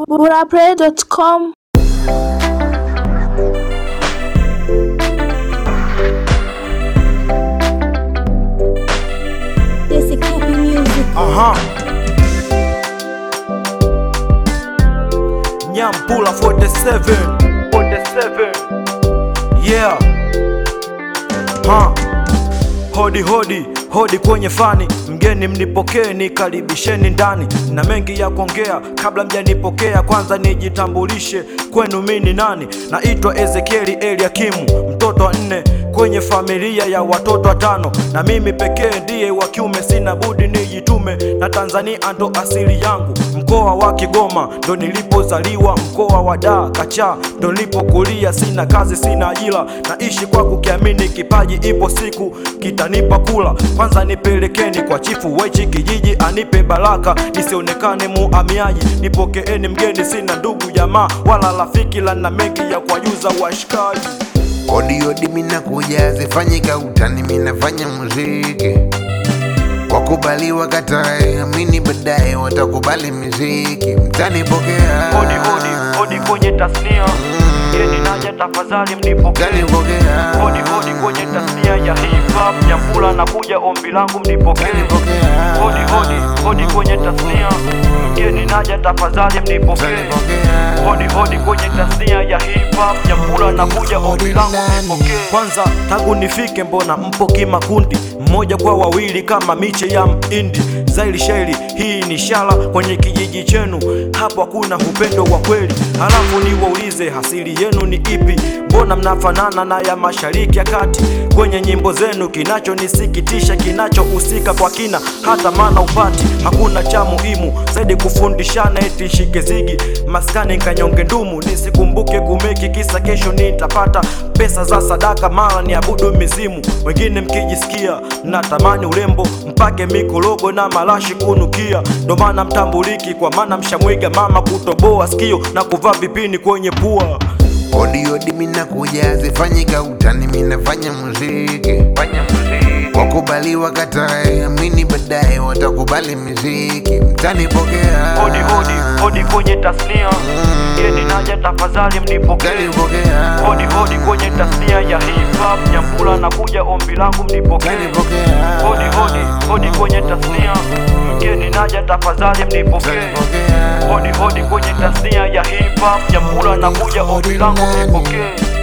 burapray.com This is Cappy Music. Aha. Nyampula 47 47 Yeah ha. Hodi hodi hodi kwenye fani, mgeni mnipokee, nikaribisheni ndani, na mengi ya kuongea kabla mjanipokea. Kwanza nijitambulishe kwenu, mi ni nani? Naitwa Ezekieli Eliakimu, mtoto wa nne kwenye familia ya watoto watano, na mimi pekee ndiye wa kiume. Sina budi nijitume, na Tanzania ndo asili yangu. Mkoa wa Kigoma ndo nilipozaliwa, mkoa wa Dar Kacha ndo nilipokulia. Sina kazi, sina ajira, naishi kwa kukiamini kipaji, ipo siku kitanipa kula. Kwanza nipelekeni kwa chifu wechi kijiji, anipe baraka nisionekane muamiaji. Nipokeeni mgeni, sina ndugu jamaa wala rafiki, lana mengi ya kuwajuza washikaji. Odi odi mina kuja zifanyika utani minafanya muziki wakubaliwa katae amini baadaye watakubali muziki mtani pokea Hodi hodi hodi kwenye tasnia, mgeni naja, tafadhali mnipokee. mtani pokea Hodi hodi kwenye tasnia ya hip hop, Nyambula nakuja, ombi langu mnipokee. mtani pokea Hodi hodi hodi kwenye tasnia, mgeni naja, tafadhali mnipokee. mtani pokea Hodi hodi kwenye tasnia ya hip hop, Nyambula nakuja, ombi langu mnipokee. Kwanza tangu nifike, mbona mpo kimakundi, mmoja kwa wawili kama miche ya mindi. Zaili shairi hii ni shala kwenye kijiji chenu, hapo hakuna upendo wa kweli. Halafu niwaulize hasili yenu ni ipi? Mbona mnafanana na ya mashariki ya kati kwenye nyimbo zenu? Kinachonisikitisha, kinachohusika kwa kina, hata maana upati hakuna cha muhimu zaidi kufundishana, eti shike zigi maskani nkanyonge ndumu, nisikumbuke kumeki kisa kesho nitapata pesa za sadaka, mara ni abudu mizimu. Wengine mkijisikia natamani urembo, mpake mikorogo na marashi kunukia, ndo maana mtambuliki, kwa maana mshamwiga mama kutoboa sikio na kuvaa vipini kwenye pua. Odi odi mina kuja zifanyika utani minafanya muziki wakubaliwa katae amini baadaye watakubali muziki mtani pokea Hodi hodi hodi kwenye tasnia, mgeni naja, tafadhali mnipokee. mtani pokea Hodi hodi kwenye tasnia ya hip hop, Nyambula nakuja, ombi langu mnipokee. mtani pokea Hodi hodi hodi kwenye tasnia, mgeni naja, tafadhali mnipokee. mtani pokea Hodi hodi kwenye tasnia ya hip hop, Nyambula nakuja, ombi langu mnipokee.